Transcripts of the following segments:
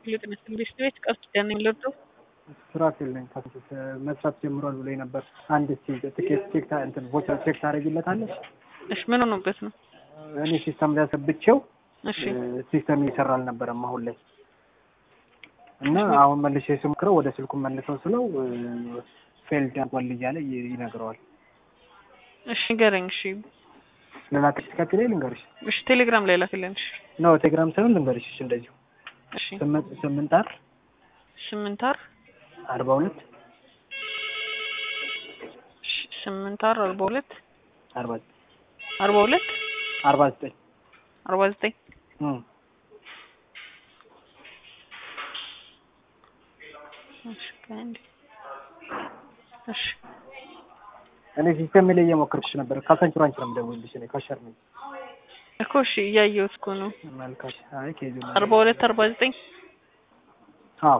ጤና ትምህርት ቤት ቀስት ደን የሚለብደው ሱራፌል ነኝ። መስራት ጀምሯል ብሎ ነበር። አንድ ትኬት ቼክ እንትን ቮቸር ቼክ ታደርጊለታለሽ? እሺ ምን ሆኖበት ነው? እኔ ሲስተም ላይ አሰብቼው እሺ ሲስተም እየሰራ አልነበረም አሁን ላይ እና አሁን መልሼ ስሞክረው ወደ ስልኩ መልሰው ስለው ፌልድ አድርጓል እያለ ይ- ይነግረዋል። እሺ ንገረኝ። እሺ ለላክሽ ትከፍል ልንገርሽ እሺ ቴሌግራም ላይ ላክልን። እሺ ነው ቴሌግራም ሳይሆን ልንገርሽ እሺ እንደዚሁ እሺ ስምንት ስምንት አር ስምንት አር አርባ ሁለት እሺ ስምንት አር አርባ ሁለት አርባ አርባ ሁለት አርባ ዘጠኝ አርባ ዘጠኝ እም እሺ ከአንድ እሺ እኔ ሲስተም ላይ እየሞከርኩሽ ነበር። ካሳንችሮ አንቺ ነው የምደውልልሽ። እኔ ካሸር ነኝ። እኮ እሺ እያየሁት እኮ ነው። መልካሽ አይ ኬዙ ነው። አርባ ሁለት አርባ ዘጠኝ አዎ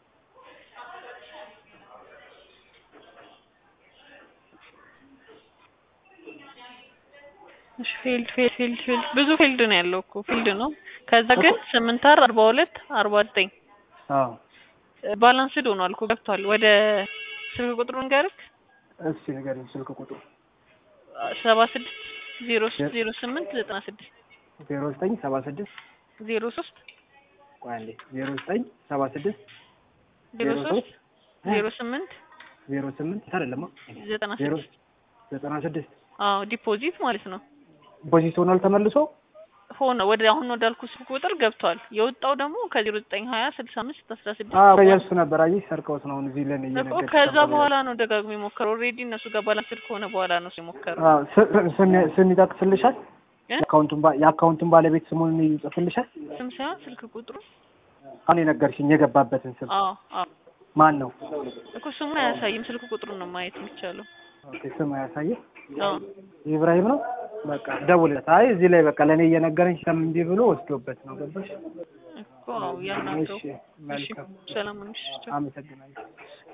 እሺ ፊልድ ፊልድ ፊልድ ፊልድ ብዙ ፊልድ ነው ያለው እኮ ፊልድ ነው። ከዛ ግን ስምንት አር አርባ ሁለት አርባ ዘጠኝ አዎ ባላንስድ ሆኗል እኮ ገብቷል። ወደ ስልክ ቁጥሩን ንገርክ እሺ ንገሪኝ ስልክ ቁጥሩ ሰባ ስድስት ዜሮ ሶስት ዜሮ ስምንት ዘጠና ስድስት ዜሮ ዘጠኝ ሰባ ስድስት ዜሮ ሶስት ቆይ አንዴ ዜሮ ዘጠኝ ሰባ ስድስት ዜሮ ሶስት ዜሮ ስምንት ዜሮ ስምንት አይደለም ዘጠና ዜሮ ስድስት ዘጠና ስድስት አዎ ዲፖዚት ማለት ነው። ፖዚት ሆኗል ተመልሶ ሆነ ወደ አሁን ወዳልኩ ስልክ ቁጥር ገብቷል። የወጣው ደግሞ ከዜሮ ዘጠኝ ሀያ ስልሳ አምስት አስራ ስድስት አዎ የእሱ ነበር አየሽ ሰርቀውት ነው አሁን እዚህ ለኔ እኮ እየነገርኩሽ ከዛ ነበር። በኋላ ነው ደጋግሞ የሞከረው። ኦልሬዲ እነሱ ጋር ባላንስድ ከሆነ በኋላ ነው የሞከረው። አዎ ስ- ስም ስም ይጠቅስልሻል እ? የአካውንቱን ባ- የአካውንቱን ባለቤት ስሙን ይጽፍልሻል ስም ሳይሆን ስልክ ቁጥሩ አሁን የነገርሽኝ የገባበትን ስም አዎ አዎ ማን ነው እኮ ስሙን አያሳይም። ስልክ ቁጥሩን ነው ማየት የሚቻለው። ኦኬ ስም አያሳየም አዎ ኢብራሂም ነው በቃ ደውልለት አይ እዚህ ላይ በቃ ለእኔ እየነገረኝ ስም እምቢ ብሎ ወስዶበት ነው ገባሽ እኮ አዎ ያናግረው። እሺ እሺ መልካም ሰላም ነሽ? አመሰግናለሁ